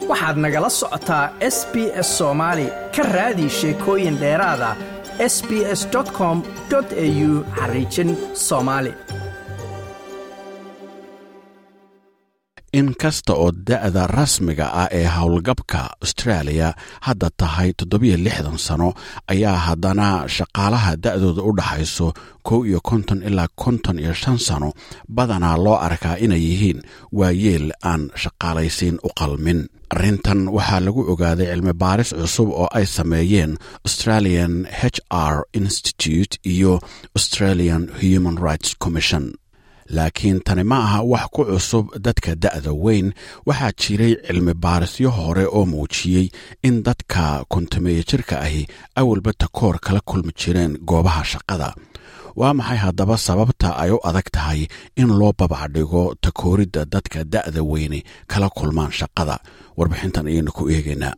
waxaad nagala socotaa s b s soomaali ka raadi sheekooyin dheeraada s b s com au xariijin soomaali in kasta oo da'da rasmiga ah ee howlgabka austraaliya hadda tahay toddobiyo lixdan sano ayaa haddana shaqaalaha da'dooda u dhaxayso kow iyo konton ilaa konton iyo shan sano badanaa loo arkaa inay yihiin waayeel aan shaqaalaysiin u qalmin arrintan waxaa lagu ogaaday cilmi baaris cusub oo ay sameeyeen australian h r institute iyo australian human rights commission laakiin tani ma aha wax ku cusub dadka da'da weyn waxaa jiray cilmi baarisyo hore oo muujiyey in dadka kontameeya jirka ahi awalba takoor kala kulmi jireen goobaha shaqada waa maxay haddaba sababta ay u adag tahay in loo babacdhigo takooridda dadka da'da weyni kala kulmaan shaqada warbixintan ayaynu ku eegaynaa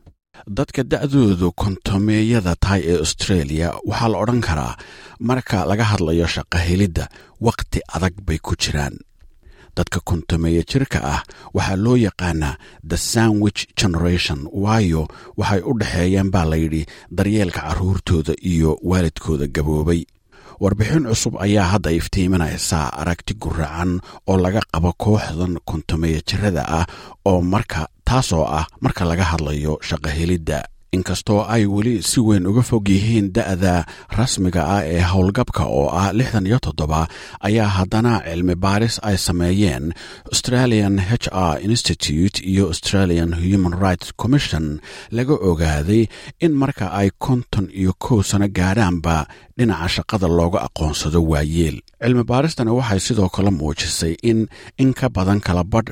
dadka da'doodu kontameeyada tahay ee australia waxaa la odhan karaa marka laga hadlayo shaqo helidda wakhti adag bay ku jiraan dadka kontameeya jirka ah waxaa loo yaqaanaa the sandwich generation waayo waxay u dhexeeyeen baa layidhi daryeelka carruurtooda iyo waalidkooda gaboobay warbixin cusub ayaa hadda iftiiminaysaa aragti guracan oo laga qabo kooxdan kontameeya jirada ah oo marka taasoo ah marka laga hadlayo shaqo helidda inkastoo ay weli si weyn uga fog yihiin da'da rasmiga ah ee howlgabka oo ah lixdan iyo toddoba ayaa haddana cilmi baaris ay sameeyeen australian h r institute iyo australian human rights commission laga ogaaday in marka ay konton iyo kow sano gaadhaanba dhinaca shaqada looga aqoonsado waayeel cilmi baaristani waxay sidoo kale muujisay in in ka badan kala badh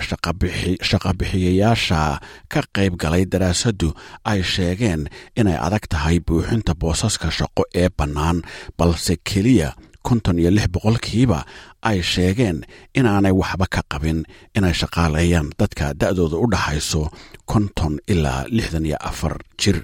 shaqabixiyayaasha ka qayb galay daraasaddu ay sheegeen inay adag tahay buuxinta boosaska shaqo ee bannaan balse keliya konton iyo lix boqolkiiba ay sheegeen inaanay waxba ka qabin inay shaqaaleeyaan dadka da'dooda u dhaxayso konton ilaa lixdan iyo afar jir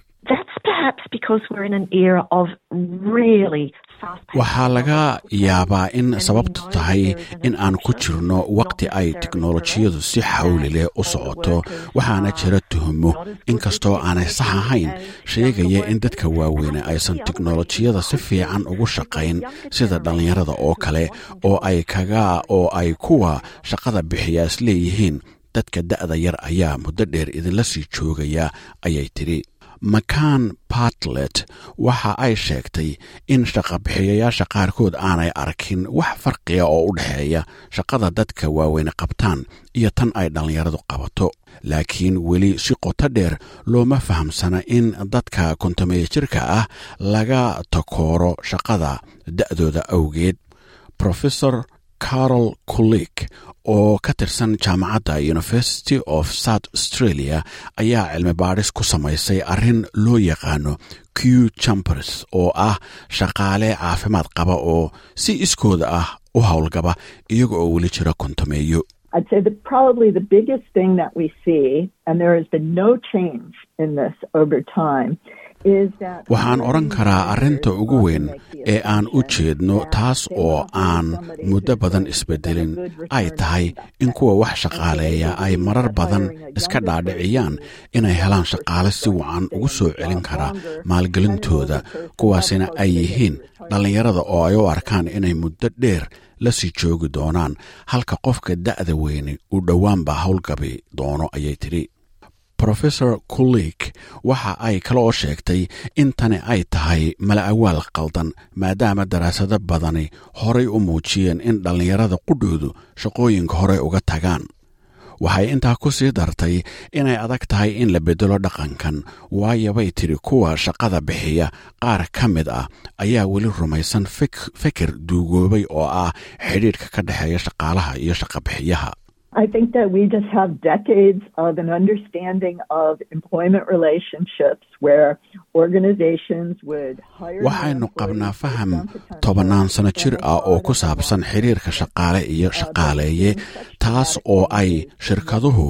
waxaa laga yaabaa in sababtu tahay in aan ku jirno wakhti ay teknolojiyadu si xawli leh u socoto waxaana jira tuhmo inkastoo aanay sax ahayn sheegaya in dadka waaweyne aysan teknolojiyada si fiican ugu shaqayn sida dhallinyarada oo kale oo ay kaga oo ay kuwa shaqada bixiyaas leeyihiin dadka da'da yar ayaa muddo dheer idinla sii joogaya ayay tidhi makan bartlet waxa ay sheegtay in shaqabixiyayaasha qaarkood aanay arkin wax farqiga oo u dhexeeya shaqada dadka waaweyne qabtaan iyo tan ay dhallinyaradu qabato laakiin weli si qoto dheer looma fahamsana in dadka kontameeya jirka ah laga takooro shaqada da'dooda awgeed rofesor carol kulik oo ka tirsan jaamacadda university of south australia ayaa cilmi baadhis ku samaysay arrin loo yaqaano q chambers oo ah shaqaale caafimaad qaba oo si iskooda ah u howlgaba iyaga oo weli jira kontameeyo I'd say that probably the biggest thing that we see, and there has been no change in this over time, waxaan odhan karaa arrinta ugu weyn ee aan u jeedno taas oo aan muddo badan isbeddelin ay tahay in kuwa wax shaqaaleeya ay marar badan iska dhaadhiciyaan inay helaan shaqaale si wacan ugu soo celin kara maalgelintooda kuwaasina ay yihiin dhallinyarada oo ay u arkaan inay muddo dheer la sii joogi doonaan halka qofka da'da weyne uu dhowaanba howlgabi doono ayay tidhi rofesor kulik waxa ay kale oo sheegtay in tani ay tahay mala awaal qaldan maadaama daraasado badani horay u muujiyeen in dhallinyarada qudhoodu shaqooyinka horey uga tagaan waxay intaa ku sii dartay inay adag tahay in la beddelo dhaqankan waayo bay tidhi kuwa shaqada bixiya qaar ka mid ah ayaa weli rumaysan fikir duugoobay oo ah xidhiidhka ka dhexeeya shaqaalaha iyo shaqabixiyaha I think that we just have decades of an understanding of employment relationships where organizations would hire waxaynu qabnaa faham tobannaan sano jir ah oo ku saabsan xiriirka shaqaale iyo shaqaaleeye taas oo ay shirkaduhu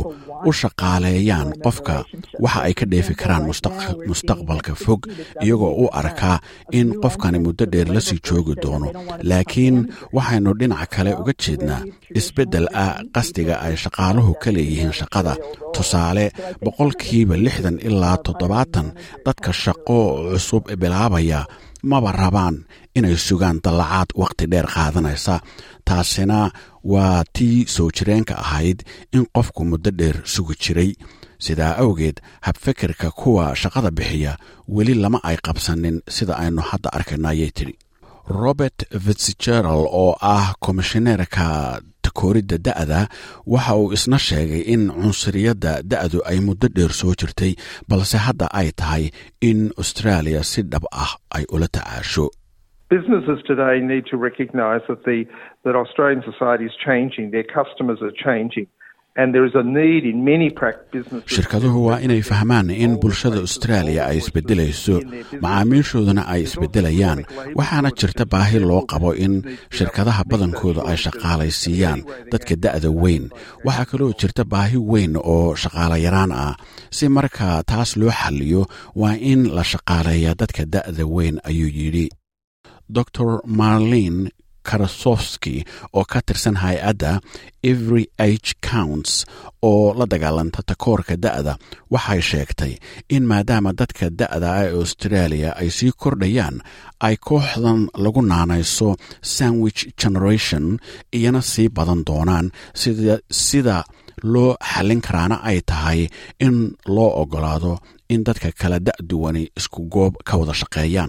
u shaqaaleeyaan qofka waxa ay ka dheefi karaan mustaqbalka fog iyagoo u arkaa in qofkani muddo dheer la sii joogi doono laakiin waxaynu dhinaca kale uga jeednaa isbeddel ah qasdiga ay shaqaaluhu ka leeyihiin shaqada tusaale boqolkiiba lixdan ilaa toddobaatan dadka shaqo cusub bilaabaya maba rabaan inay sugaan dallacaad wakhti dheer qaadanaysa taasina waa tii soo jireenka ahayd in qofku muddo dheer sugi jiray sidaa awgeed habfekirka kuwa shaqada bixiya weli lama ay qabsanin sida aynu hadda arkayno ayay tidhi robert fitzgerald oo ah komishineerka takooridda da'da waxa uu isna sheegay in cunsuriyadda da'du ay muddo dheer soo jirtay balse hadda ay tahay in australia si dhab ah ay ula tacaasho Businesses today need to recognise that the that Australian society is changing, their customers are changing. shirkaduhu waa inay fahmaan in bulshada austraaliya ay isbedelayso macaamiishooduna ay isbedelayaan waxaana jirta baahi loo qabo in shirkadaha badankooda ay shaqaalaysiiyaan dadka da'da weyn waxaa kaloo jirta baahi weyn oo shaqaalayaraan ah si marka taas loo xalliyo waa in la shaqaaleeyaa dadka da'da weyn ayuu yidhi dor marlin karasofski oo ka tirsan hay-adda every age counts oo la dagaalanta takoorka da'da waxay sheegtay in maadaama dadka da'da ee australia ay sii kordhayaan ay kooxdan lagu naanayso sandwich generation iyana sii badan doonaan sida loo xallin karaana ay tahay in loo ogolaado in dadka kala da'duwani isku goob ka wada shaqeeyaan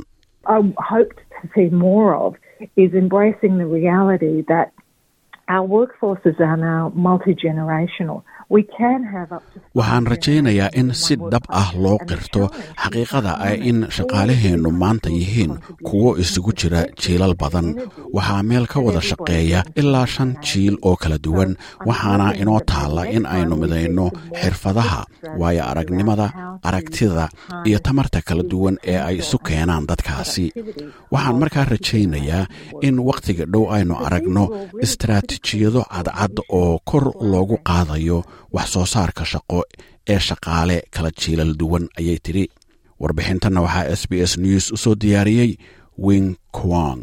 is embracing the reality that our workforces are now multi generational. waxaan rajaynayaa in si dhab ah loo qirto xaqiiqada ah in shaqaalaheennu maanta yihiin kuwo isugu jira jiilal badan waxaa meel ka wada shaqeeya ilaa shan jiil oo kala duwan waxaana inoo taalla in aynu midayno xirfadaha waayo aragnimada aragtida iyo tamarta kala duwan ee ay isu keenaan dadkaasi waxaan markaa rajaynayaa in wakhtiga dhow aynu aragno istaraatijiyado cadcad oo kor loogu qaadayo wax soo saarka shaqo ee shaqaale kala jiilal duwan ayay tidhi warbixintanna waxaa s b s news u soo diyaariyey wing kwang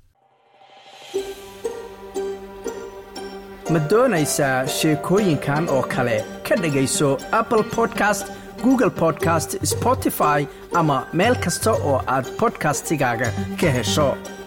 ma doonaysaa sheekooyinkan oo kale ka dhegayso apple podcast google podcast spotify ama meel kasta oo aad bodkastigaaga ka hesho